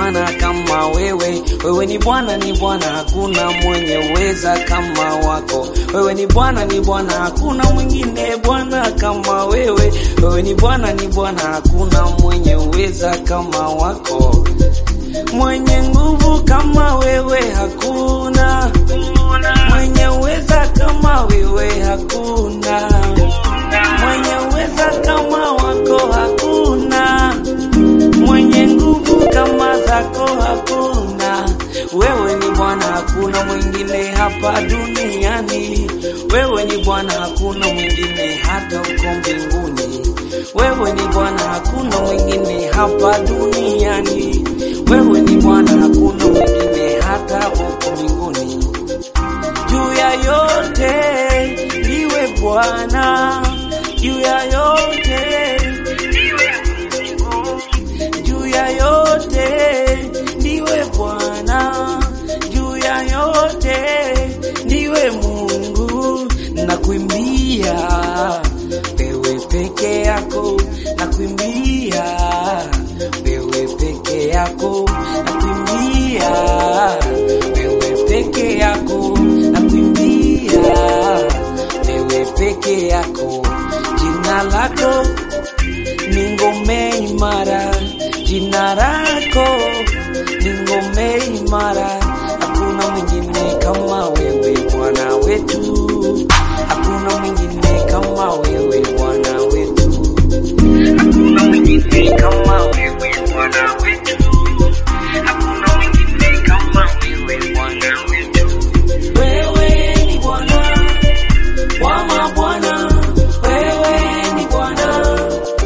Bwana kama wewe. Wewe ni Bwana, ni Bwana, hakuna mwenye uweza kama wako. Wewe ni Bwana, ni Bwana, hakuna mwingine Bwana kama wewe. Wewe ni Bwana, ni Bwana, hakuna mwenye uweza kama wako. Mwenye nguvu kama wewe hakuna, mwenye uweza kama wewe hakuna, mwenye uweza kama wako hakuna, mwenye nguvu kama zako hakuna. Wewe ni Bwana, hakuna mwingine hapa duniani. Wewe ni Bwana, hakuna mwingine hata uko mbinguni. Wewe ni Bwana, hakuna mwingine hapa duniani. Wewe ni Bwana, hakuna mwingine hata uko mbinguni. Juu ya yote ndiwe Bwana, juu ya yote ndiwe Mungu, juu ya yote ndiwe Bwana, juu ya yote ndiwe Mungu. Nakuimbia wewe peke yako, nakuimbia wewe peke yako, nakuimbia wewe peke yako, nakuimbia wewe peke yako. Jina lako ni ngome imara, jina lako ni ngome imara. Hakuna mwingine kama wewe Bwana wetu, hakuna mwingine kama wewe Bwana wetu, hakuna mwingine kama wewe Bwana wetu, hakuna mwingine kama wewe Bwana wetu. Wewe ni Bwana wa mabwana, wewe ni Bwana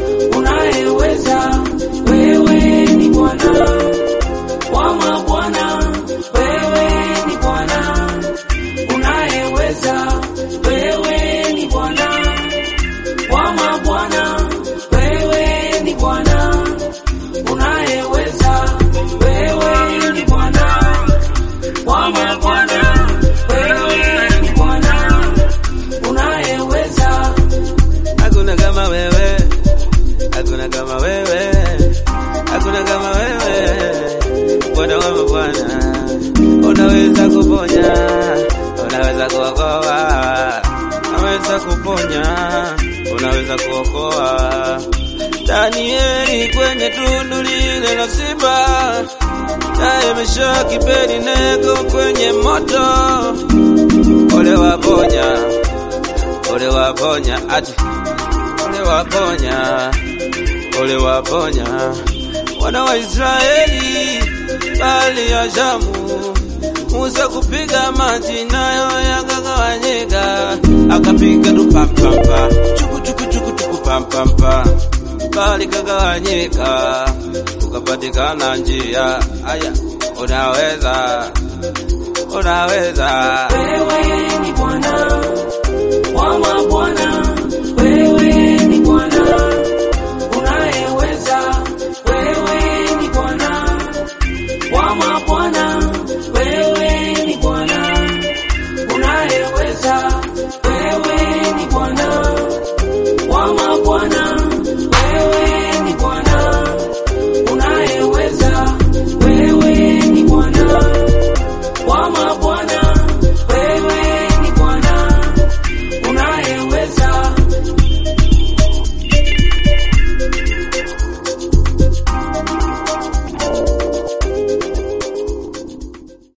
unayeweza, wewe ni Bwana wa mabwana, wewe ni Bwana unayeweza, wewe ni Bwana wa mabwana, wewe ni Bwana unayeweza, wewe ni Bwana wa mabwana, wewe ni Bwana unayeweza. Hakuna kama wewe, hakuna kama wewe, hakuna kama wewe, Bwana wa mabwana. Unaweza kuponya, unaweza kuokoa, unaweza kuponya, unaweza kuokoa. Danieli kwenye tundu lile la simba, naye Meshaki Abednego kwenye moto, ole waponya ole waponya ati ole waponya ole waponya wana wa Israeli bali ya Shamu Musa kupiga maji nayo yakagawanyika, akapiga tu pampampa chuku chuku chuku chuku pampampa, bali kagawanyika, ukapatikana njia. Aya, unaweza unaweza Wewe ni Bwana wa mabwana,